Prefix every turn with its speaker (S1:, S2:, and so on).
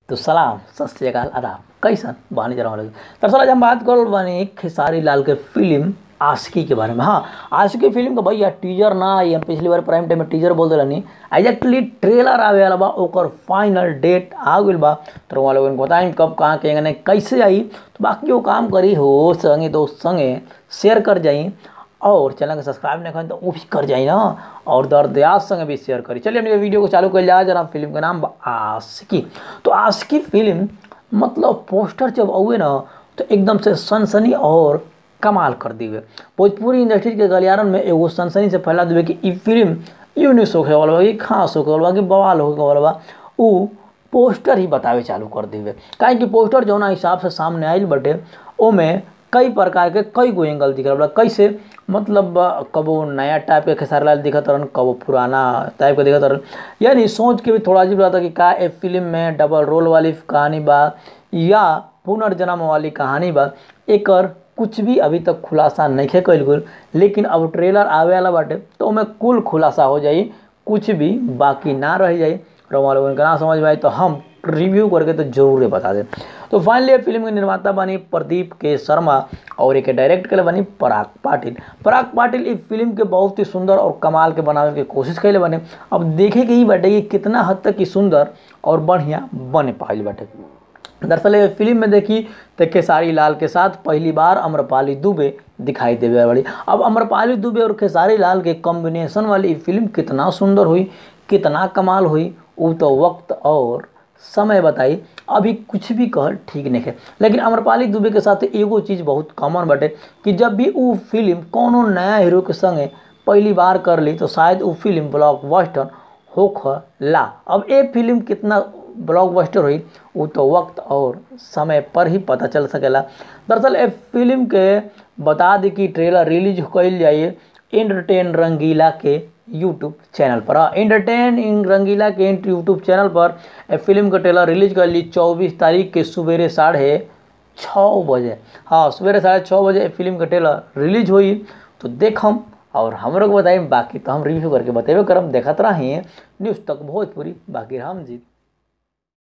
S1: तो सलाम सत श्रीकाल आदाब कैसन बानी जरा लगी दरअसल आज हम बात कर बानी खेसारी लाल के फिल्म आशिकी के बारे में हाँ आशिकी फिल्म का भैया टीजर ना आई हम पिछली बार प्राइम टाइम में टीजर बोल दिलनी एग्जैक्टली ट्रेलर आवे वाला बा ओकर फाइनल डेट आ गइल बा तो वहाँ लोगन को बताएं कब कहाँ के ने कैसे आई तो बाकी वो काम करी हो संगे दोस्त संगे शेयर कर जाई और चैनल को सब्सक्राइब नहीं करें तो वो भी कर जाए ना और दर्द याद संग भी शेयर करी चलिए अपने वीडियो को चालू कर लिया जरा फिल्म का नाम बा आशिकी तो आशिकी फिल्म मतलब पोस्टर जब आए ना तो एकदम से सनसनी और कमाल कर दिए भोजपुरी इंडस्ट्री के गलियारन में एगो सनसनी से फैला दिए कि ई फिल्म यूनिस होके वाला बा कि खास होके वाला बा कि बवाल होके वाला बा उ पोस्टर ही बतावे चालू कर दिए काहे कि पोस्टर जौना हिसाब से सामने आइल बटे ओमे कई प्रकार के कई गो एंगल दिख रहा कैसे मतलब कबो नया टाइप के खेसारी लाल दिखत रहन कबो पुराना टाइप के दिखत रहन यानी सोच के भी थोड़ा अजीब लगता कि का ए फिल्म में डबल रोल वाली कहानी बा या पुनर्जन्म वाली कहानी बा एकर कुछ भी अभी तक खुलासा नहीं है कैल गई लेकिन अब ट्रेलर आवे वाला बाटे तो ओमे कुल खुलासा हो जाई कुछ भी बाकी ना रह जाई रोमा लोगन के ना समझ में आई तो हम रिव्यू करके तो जरूर बता दें तो फाइनली फिल्म के निर्माता बनी प्रदीप के शर्मा और एक डायरेक्ट के बनी पराग पाटिल पराग पाटिल इस फिल्म के बहुत ही सुंदर और कमाल के बनावे के कोशिश कैले बने अब देखे के ही बाटे कि कितना हद तक ही सुंदर और बढ़िया बने पाइल बाटे दरअसल ये फिल्म में देखी तो खेसारी लाल के साथ पहली बार अम्रपाली दुबे दिखाई देवे वाली अब अम्रपाली दुबे और खेसारी लाल के कॉम्बिनेशन वाली फिल्म कितना सुंदर हुई कितना कमाल हुई वो तो वक्त और समय बताई अभी कुछ भी कह ठीक नहीं है लेकिन अमरपाली दुबे के साथ एगो चीज़ बहुत कॉमन बटे कि जब भी वो फिल्म कोनो नया हीरो के संगे पहली बार कर ली तो शायद वो फिल्म ब्लॉकबस्टर होख ला अब ये फिल्म कितना ब्लॉकबस्टर हुई वो तो वक्त और समय पर ही पता चल सकेला दरअसल ए फिल्म के बता दी कि ट्रेलर रिलीज कैल जाइए एंटरटेन रंगीला के यूट्यूब चैनल पर हाँ एंटरटेन इन रंगीला के यूट्यूब चैनल पर ए फिल्म का ट्रेलर रिलीज कर ली चौबीस तारीख के सवेरे साढ़े छः बजे हाँ सवेरे साढ़े छः बजे फिल्म का ट्रेलर रिलीज हुई तो देखम और हमरों को बताइए बाकी तो हम रिव्यू करके बतेबे करम देखत रही न्यूज़ तक भोजपुरी बाकी हम जीत